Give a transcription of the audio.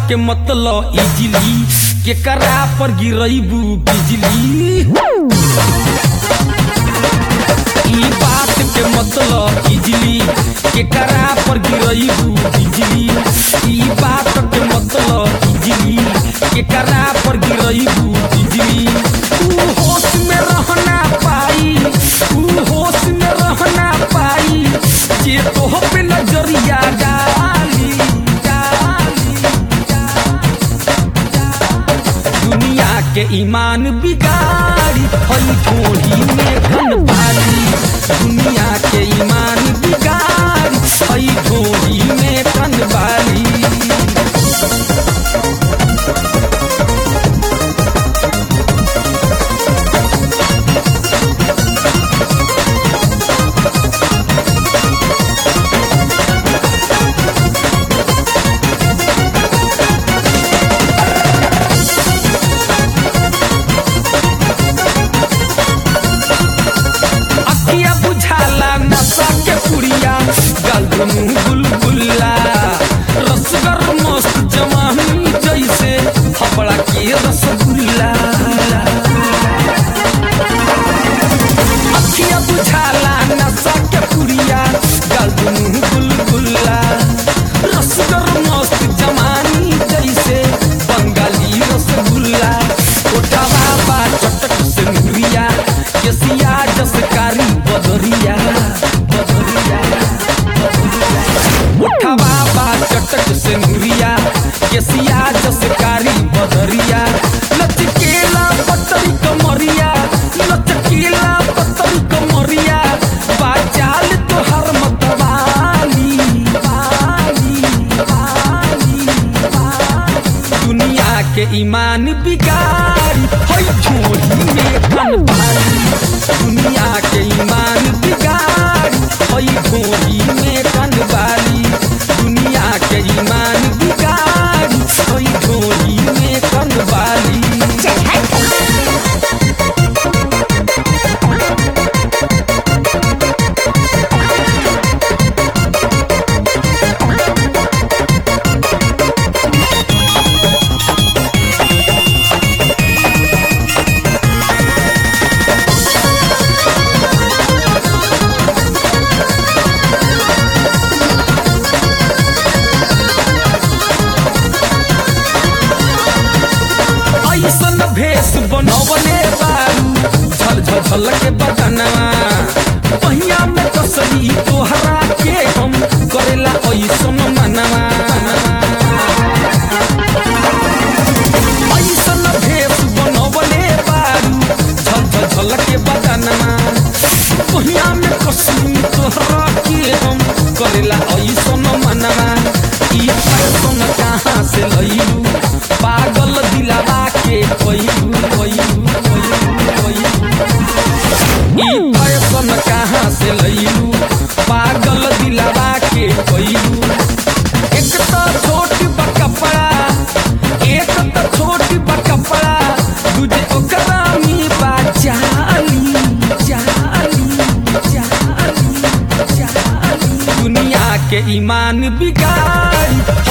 के मतलब इजली केकरा पर गिरैबू बिजली ई बात के मतलब इजली केकरा पर गिरैबू बिजली ई बात के मतलब इजली केकरा पर गिरैबू बिजली ऊ होश में रहना पाई ऊ होश में रहना पाई जे तोह पे नजरिया डाली डाली दुनिया के ईमान बिगाड़ी हई ठोड़ी में घन पाली दुनिया के ईमान बिगाड़ी हई ठोड़ी में घन बाली अखिया बुझाला नशा के पुड़िया गलगुनु गुलगुल्ला रसगर मस्त जवानी जैसे हबड़ा के रसगुल्ला अखिया बुझाला नशा के पुड़िया गलगुनु गुलगुल्ला रसगर मस्त जवानी जैसे बंगाली रसगुल्ला ओटावा बा चटक से मुरिया केसिया जसकारी बदरिया बदरिया उठवा बा चटक से मुरिया केसिया जसकारी बदरिया लचकेला पतरी कमरिया लचकेला पतरी कमरिया बाचाल तोहर मतवाली वाली वाली वाली दुनिया के ईमान बिगाड़ी हई झोली में कन बाली दुनिया के ईमान बिगाड़ी हई झोली में कन बाली दुनिया के ईमान बिगाड़ी हई झोली में कन बाली ऐसन भेष बनवले बारू झल झल झल के बदनवा पहिया में कसली तोहरा के हम करेला ऐसन मनवा ऐसन भेष बनवले बारू झल झल झल के बदनवा पहिया में कसली तोहरा के हम करेला ऐसन मनवा ई फैशन कहाँ से लइलू पागल दिलावा के कोइलू कोइलू कोइलू कोइलू ई फैशन कहाँ से लइलू पागल दिलावा के कोइलू एक तो छोट बा कपड़ा एक तो छोट बा कपड़ा दूजे ओकरा में बा जाली जाली जाली जाली दुनिया के ईमान बिगाड़ी